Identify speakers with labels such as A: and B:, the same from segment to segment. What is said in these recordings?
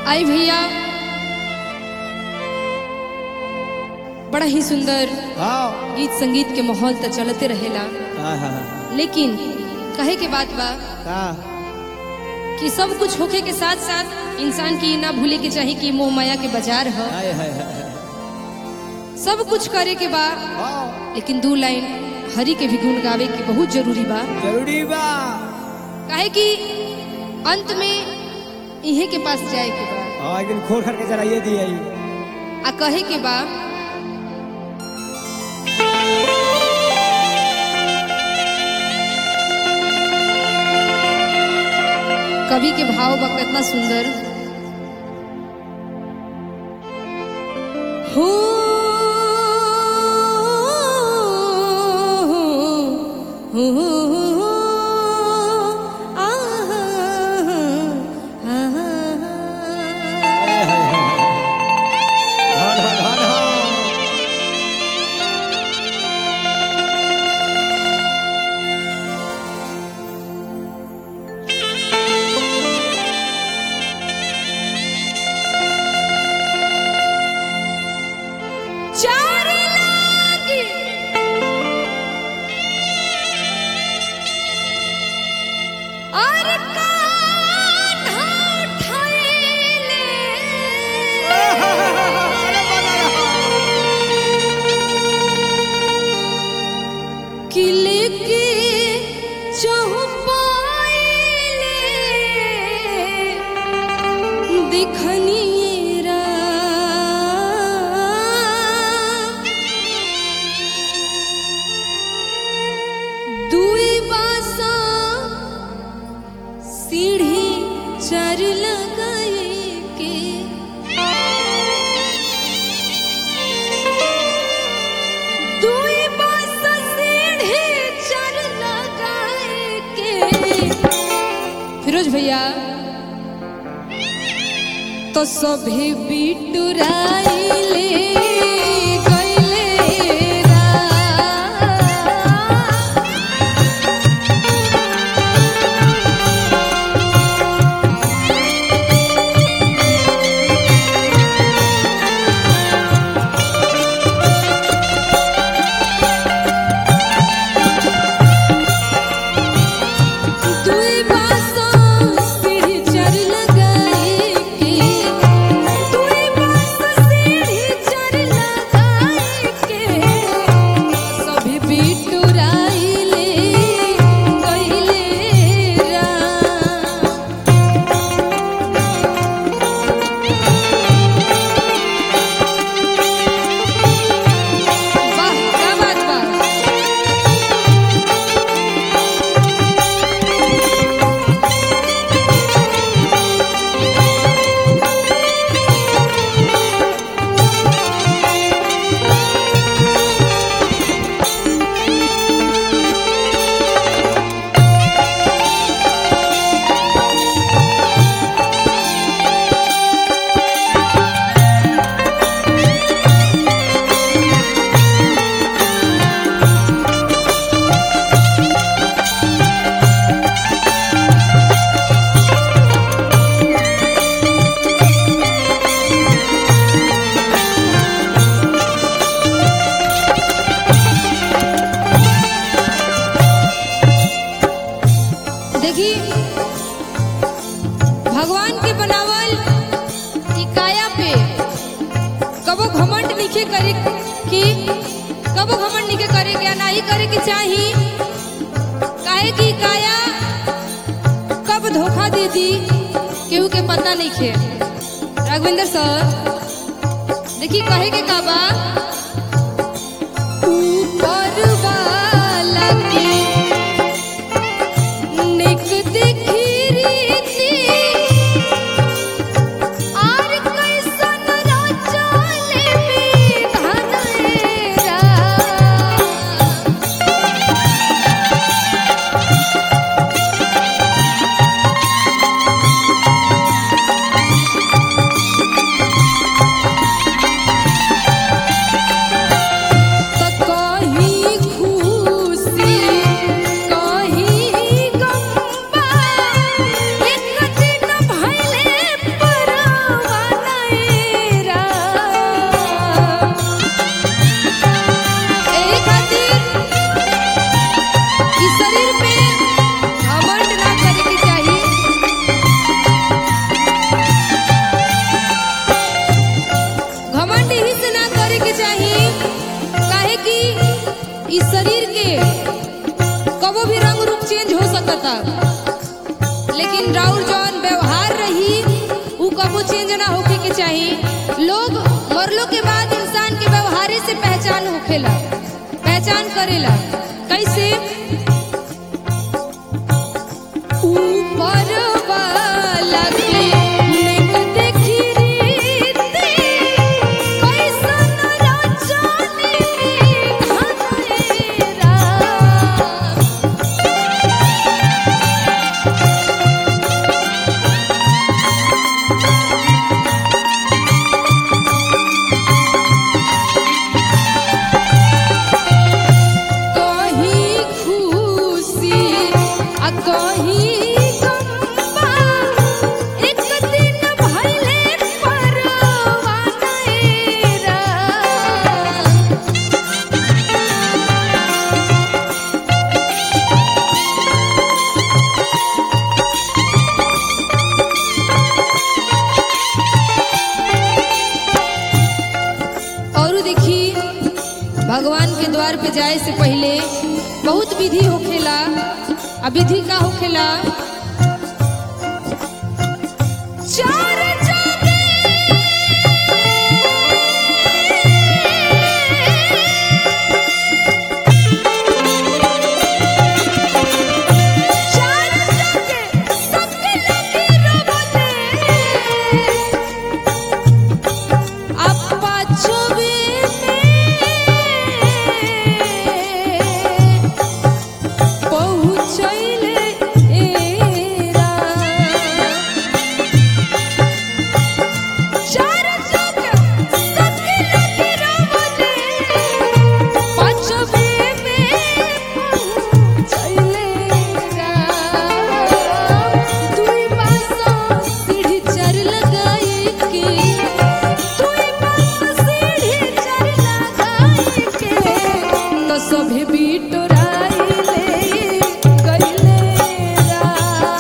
A: आई भैया बड़ा ही सुंदर
B: हाँ
A: गीत संगीत के माहौल तो चलते रहेला
B: हाँ हाँ
A: लेकिन कहे के बात बा
B: का
A: कि सब कुछ होखे के साथ साथ इंसान की ना भूले के चाही कि मोह माया के बाजार है
B: हाय हाय हाय
A: सब कुछ करे के बा
B: हाँ
A: लेकिन दू लाइन हरि के भी गुण गावे के बहुत जरूरी बा
B: जरूरी बा
A: काहे कि अंत में इहे के पास जाए के बा
B: हाँ एक दिन खोल करके जराइए दिए
A: आ कहे के बा कवि के भाव बा कितना सुंदर हो हो हो आहा, आहा।
B: हाय हाय हाय धन धन धन
A: चार लागी और कान्हा उठाइले किले के चौपाइले दिखनिए रा दुई बासा सीढ़ी चार लगाए के दुई बासा सीढ़ी चार लगाए के फिरोज भैया तो सभी बिटुराइले गइले रा दुई बासो सीढ़ी चढ़ लगाए के दुई बासो सीढ़ी चढ़ लगाए के सभी बिटुराइले गइले रा वाह क्या बात बा देखी भगवान के बनावल ई काया पे कबो घमंड नीचे करे कि कबो घमंड नीचे करे के ना ही करे के चाही काहे की काया कब धोखा दे दी केहू के पता नहीं खे राघवेंद्र सर देखी कहे के का बा ऊपर वाला के निक देखी रीति आर कैसन राजाले विधान रा चेंज हो सकता लेकिन राउर जौन व्यवहार रही उ कबू चेंज ना होके के चाही लोग मरलो के बाद इंसान के व्यवहारे से पहचान होखेला पहचान करेला कैसे ऊपर वाला के नेक देखी रीति, कैसन रचनी हनेरा। कहीं खुशी आ कहीं गम्बा एक दिन भइले परवाना एरा और देखी भगवान के द्वार पे जाए से पहले बहुत विधि होखेला आ विधि का होखेला चार जाने चार जाने सबके लगे रवने अपा छुबे में पहुँचैले एरा। चार लोग सबके लगे रवने, पाँचवे में पहुँचैले एरा। दुई बाँसो सीढ़ी चढ़ लगाई के तुई बस सीढ़ी चढ़ लगाई के तो सभे बिटोराइले गइले रा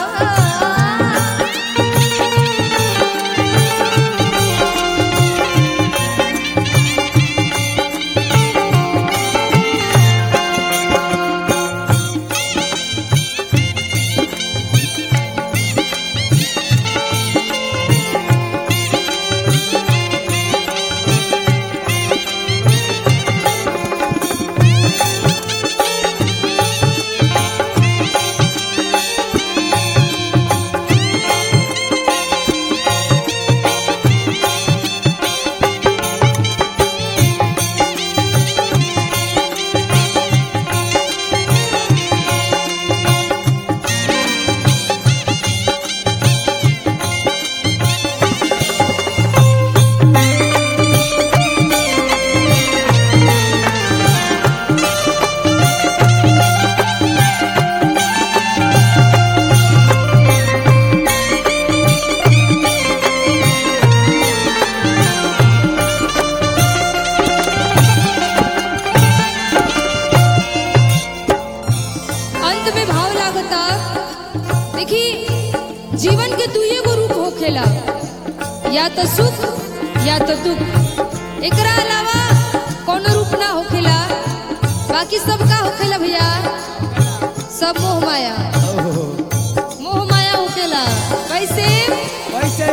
A: अंत में भाव लागता देखी जीवन के दुइये गो रूप होखेला या तो सुख या तो दुख एकरा अलावा कोनो रूप ना होखेला बाकी सब का होखेला भैया सब मोह माया
B: ओहो,
A: मोह माया होखेला कैसे
B: कैसे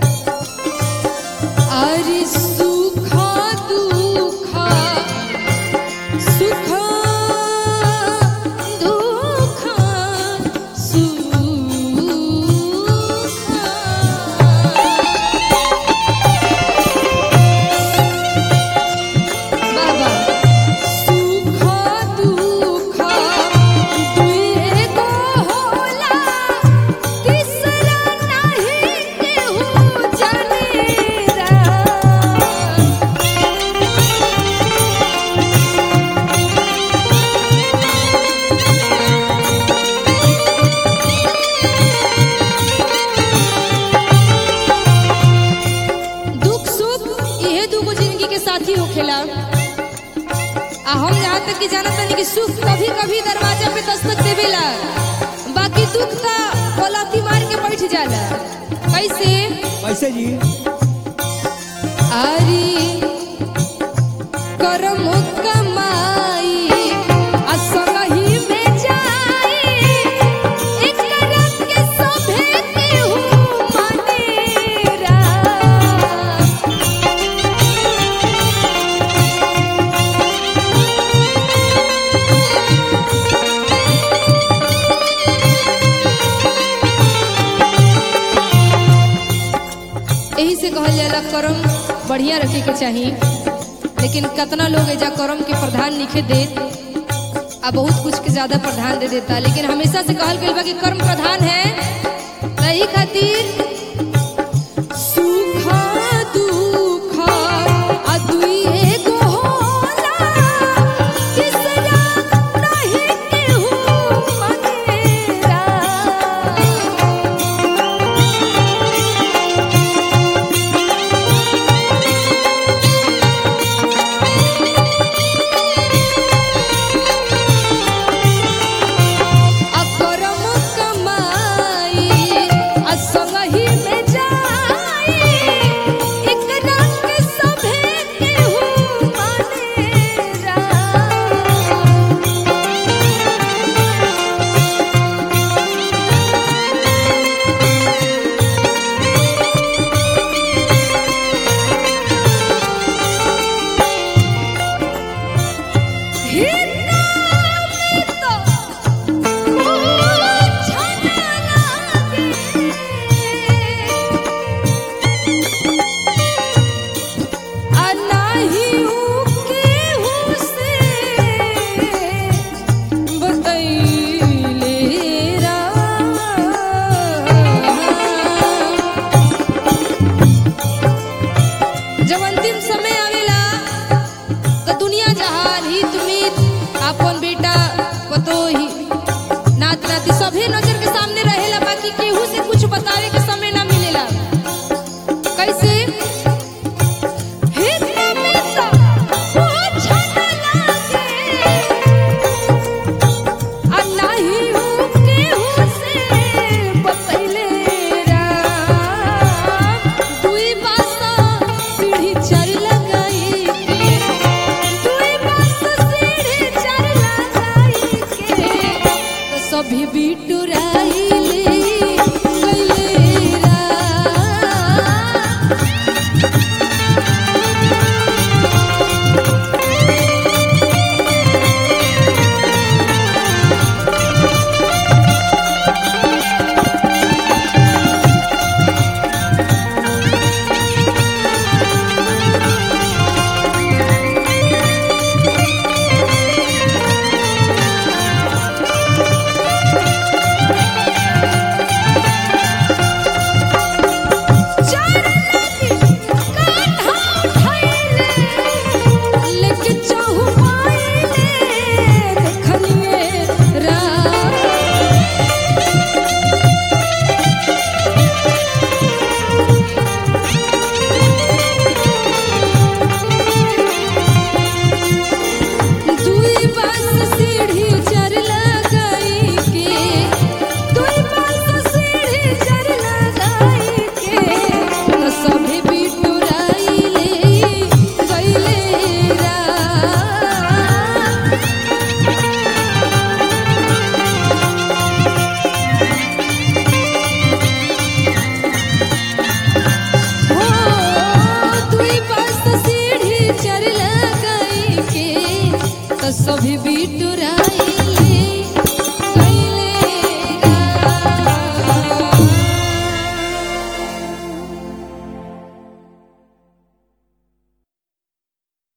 A: अरे सुख दुख सुख दुख सुख बाबा सुख दुख दुइए गो होला तीसरा नहीं केहू जानेरा दुख सुख इहे दूगो जिंदगी के साथी होखेला आ हम यहाँ तक कि जानत नहीं कि सुख कभी कभी दरवाजा पे दस्तक देवेला बाकी दुख ता पलथी मार के बैठ जाला कैसे
B: कैसे जी
A: आरी करम कमाई आ संगही में जाई कहल जाला कर्म बढ़िया रखे के चाही लेकिन कितना लोग एजा कर्म के प्रधान लिखे दे आ बहुत कुछ के ज्यादा प्रधान दे देता लेकिन हमेशा से कहल गइल बा कि कर्म प्रधान है तही खातिर सुख दुख आ दुई एगो होला तीसरा नहीं केहू मनेरा अकरम कमाई असंगहि में जाई एकरा के सभे केहू मानेरा जब अंतिम समय आवेला तो दुनिया जहान हित मित आपन बेटा पतोही नात नाती सभी नजर के सामने रहेला बाकी केहू से कुछ बतावे के समय ना मिलेला कैसे हित मित कुछ न लागे आ नाही हूँ केहू से बतैले राम दुई बासा सीढ़ी चढ़ लगाई के दुई बासा सीढ़ी चढ़ लगाई के तो सभी बिटुराई